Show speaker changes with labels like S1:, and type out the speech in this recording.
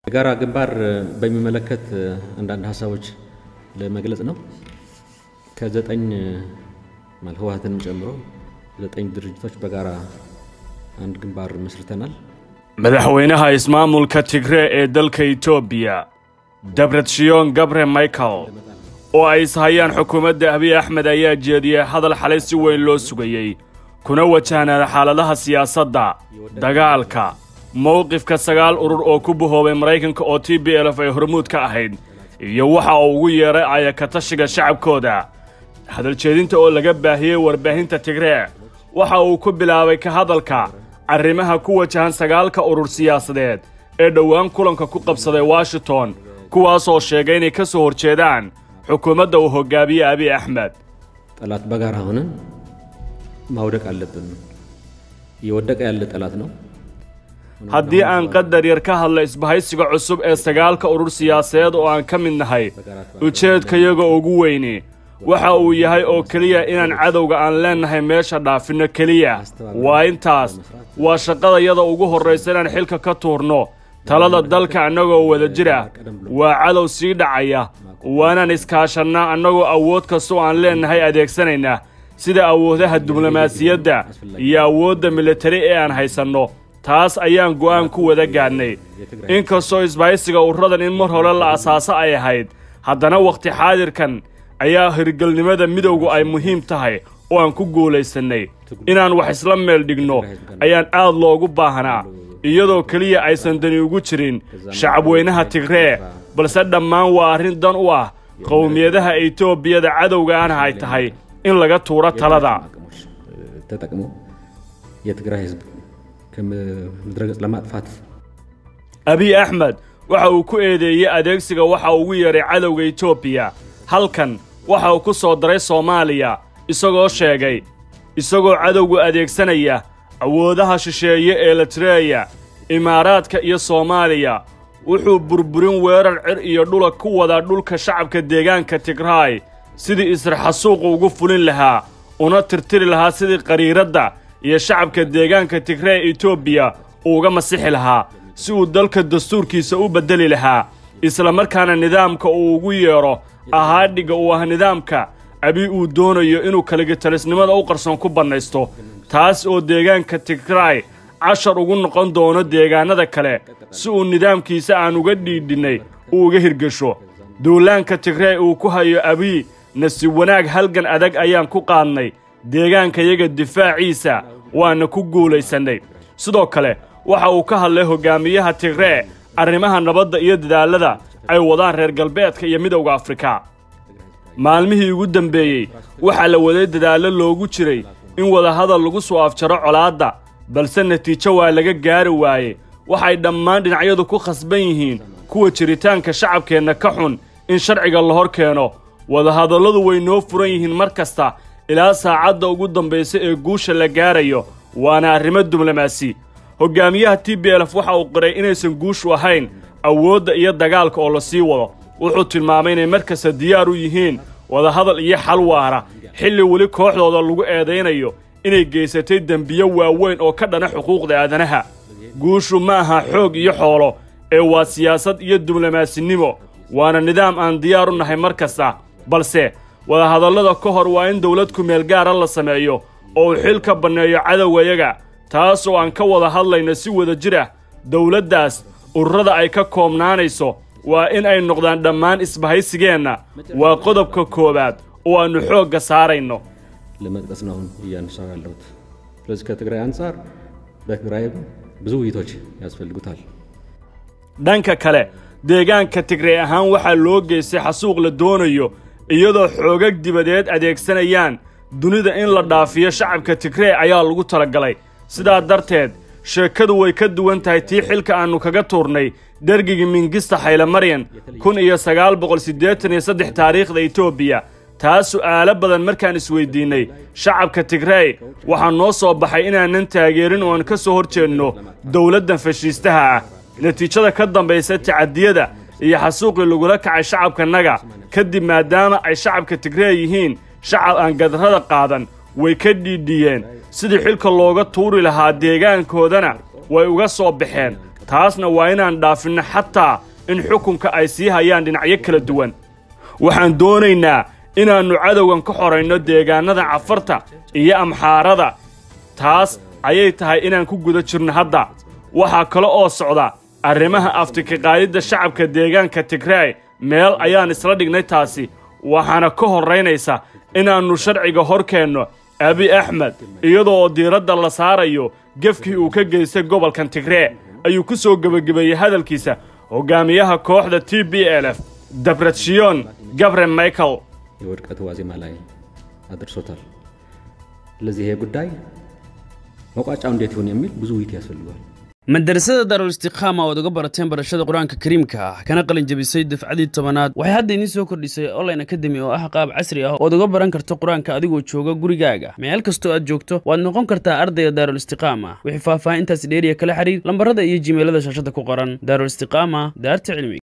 S1: የጋራ ግንባር በሚመለከት አንዳንድ ሀሳቦች ለመግለጽ ነው። ከዘጠኝ ማለት ህወሓትንም ጨምሮ ዘጠኝ ድርጅቶች በጋራ አንድ ግንባር መስርተናል።
S2: madaxweynaha ismaamulka tigree ee dalka etoobiya debretshon gabre michael oo ay ishayaan xukuumadda abiy axmed ayaa jeediyey hadal xalay si weyn loo sugayey kuna wajahnaan xaaladaha siyaasadda dagaalka mowqifka sagaal urur oo ku bahoobay maraykanka oo t b lf ay hormuud ka ahayd iyo waxa uu ugu yeedhay ayakatashiga shacabkooda hadaljeedinta oo laga baahiyey warbaahinta tigree waxa uu ku bilaabay ka hadalka arrimaha ku wajahan sagaalka urur siyaasadeed ee dhowaan kulanka ku qabsaday washington kuwaasoo sheegay inay ka soo horjeedaan xukuumadda uu hogaamiye abiy axmed
S1: ጠላት በጋራ ሆነን ማውደቅ አለብን። እየወደቀ ያለ ጠላት ነው።
S2: haddii aan qadar yar ka hadla isbahaysiga cusub ee sagaalka urur siyaasadeed oo aan ka mid nahay ujeedkayaga ugu weyni waxa uu yahay oo keliya inaan cadowga aan leennahay meesha dhaafinno keliya waa intaas waa shaqadayada ugu horraysa inaan xilka ka tuurno talada dalka annagoo wada jira waa cadow sii dhacaya waanaan iskaashannaa annagoo awood kastoo aan leennahay adeegsanayna sida awoodaha diblomaasiyadda iyo awoodda militari ee aan haysanno taas ayaan go'aan ku wada gaadhnay inkastoo isbahaysiga ururadan in mar hore la asaaso ay ahayd haddana wakhti xaadirkan ayaa hirgelnimada midowgu ay muhiim tahay oo aan ku guulaysannay inaan wax isla meel dhigno ayaan aad loogu baahnaa iyadoo keliya aysan dani ugu jirin shacabweynaha tigree balse dhammaan waa arrin dan u ah qowmiyadaha etoobiyada cadowga aana ay tahay in laga tuuro talada
S1: ተጠቅሞ የትግራይ ህዝብ ከምድረ ገጽ ለማጥፋት
S2: abiy axmed waxa uu ku eedeeyey adeegsiga waxa uu ugu yeedhay cadowga etoobiya halkan waxa uu ku soo daray soomaaliya isagoo sheegay isagoo cadowgu adeegsanaya awoodaha shisheeye ee latreeya imaaraadka iyo soomaaliya wuxuu burburin weerar cir iyo dhula ku wadaa dhulka shacabka deegaanka tigraay sidii israxasuuqu ugu fulin lahaa una tirtiri lahaa sidii qariiradda iyo shacabka deegaanka tigree etoobiya uu uga masixi lahaa si uu dalka dastuurkiisa u beddeli lahaa isla markaana nidaamka uu ugu yeedho ahaadhigga uu ah nidaamka abi uu doonayo inuu kaligitalisnimada u qarsoon ku bannaysto taas oo deegaanka tigraay cashar ugu noqon doono deegaannada kale si uu nidaamkiisa aan uga dhiidhinnay uu uga hirgesho duulaanka tigree uu ku hayo abiy nasiib wanaag halgan adag ayaan ku qaadnay deegaankayaga difaaciisa waana ku guulaysannay sidoo kale waxa uu ka hadlay hogaamiyaha tigree arrimaha nabadda iyo dadaallada ay wadaan reer galbeedka iyo midowda afrika maalmihii ugu dembeeyey waxaa la waday dadaallo loogu jiray in wadahadal lagu soo afjaro colaadda balse natiijo waa laga gaari waaye waxay dhammaan dhinacyadu ku khasban yihiin kuwa jiritaanka shacabkeenna ka xun in sharciga la hor keeno wadahadalladu way noo furan yihiin mar kasta ilaa saacadda ugu dambaysa ee guusha la gaarayo waana arrimo diblomaasi hogaamiyaha t b lf waxa uu qiray inaysan guushu ahayn awoodda iyo dagaalka oo la sii wado wuxuu tilmaamay inay mar kasta diyaar u yihiin wadahadal iyo xal waara xilli weli kooxdooda lagu eedaynayo inay geysatay dembiyo waaweyn oo ka dhana xuquuqda aadanaha guushu ma aha xoog iyo xoolo ee waa siyaasad iyo diblomaasinnimo waana nidaam aan diyaar u nahay mar kasta balse wadahadallada ka hor waa in dawlad kumeel gaara la sameeyo oo uu xil ka banneeyo cadowgayaga taas oo aan ka wada hadlayno si wada jir ah dawladdaas ururada ay ka koobnaanayso waa in ay noqdaan dhammaan isbahaysigeenna waa qodobka koowaad oo aannu xoogga saarayno
S1: ለመጥቀስ ነው አሁን እያነሳሁ ያለሁት። ስለዚህ ከትግራይ አንጻር በትግራይ ብዙ ውይይቶች ያስፈልጉታል።
S2: dhanka kale deegaanka tigrey ahaan waxaa loo geystay xasuuq la doonayo iyadoo xoogag dibadeed adeegsanayaan dunida in la dhaafiyo shacabka tigree ayaa lagu talagalay sidaa darteed sheekadu way ka duwan tahay tii xilka aannu kaga tuurnay dergigii mingista haylemaryan kun iyo sagaal boqol siddeetan iyo saddex taariikhda etoobiya taa su'aalo badan markaan isweydiinnay shacabka tigrey waxaa noo soo baxay inaanan taageerin oo aan ka soo hor jeedno dowladdan fashiistaha ah natiijada ka dambaysa tacadiyada iyo xasuuqii lagula kacay shacabkanaga kadib maadaama ay shacabka tigree yihiin shacab aan gadarrada qaadan way ka dhiidhiyeen sidii xilka looga tuuri lahaa deegaankoodana way uga soo baxeen taasna waa inaan dhaafinno xataa in xukunka ay sii hayaan dhinacyo kala duwan waxaan doonaynaa inaannu cadowgan ka xorayno deegaannada cafarta iyo amxaarada taas ayay tahay inaan ku guda jirno hadda waxaa kale oo socda arrimaha aftikaqaadidda shacabka deegaanka tigraay meel ayaan isla dhignay taasi waxaana ka horraynaysa inaannu sharciga hor keenno abi axmed iyadoo oo diiradda la saarayo gefkii uu ka geystay gobolkan tigree ayuu ku soo gebagabeeyey hadalkiisa hogaamiyaha kooxda t b l f dabredshiyon gabre michael
S1: የውድቀቱ ዋዜማ ላይ አድርሶታል። ስለዚህ ይሄ ጉዳይ መቋጫው እንዴት ይሆን የሚል ብዙ ውይይት ያስፈልገዋል።
S3: madarasada daarul istiqaama ood uga barateen barashada qur-aanka kariimka ah kana qalin jabisay dafcadii tobanaad waxay hadda idiin soo kordhisay online academy oo ah qaab casri ah ood uga baran karto qur-aanka adigoo jooga gurigaaga meel kastoo aad joogto waad noqon kartaa ardayga daarul istiqaama wixii faahfaahintaasi dheeriya kala xiriir lambarada iyo jimeelada shaashada ku qoran daarul istiqaama daarta cilmiga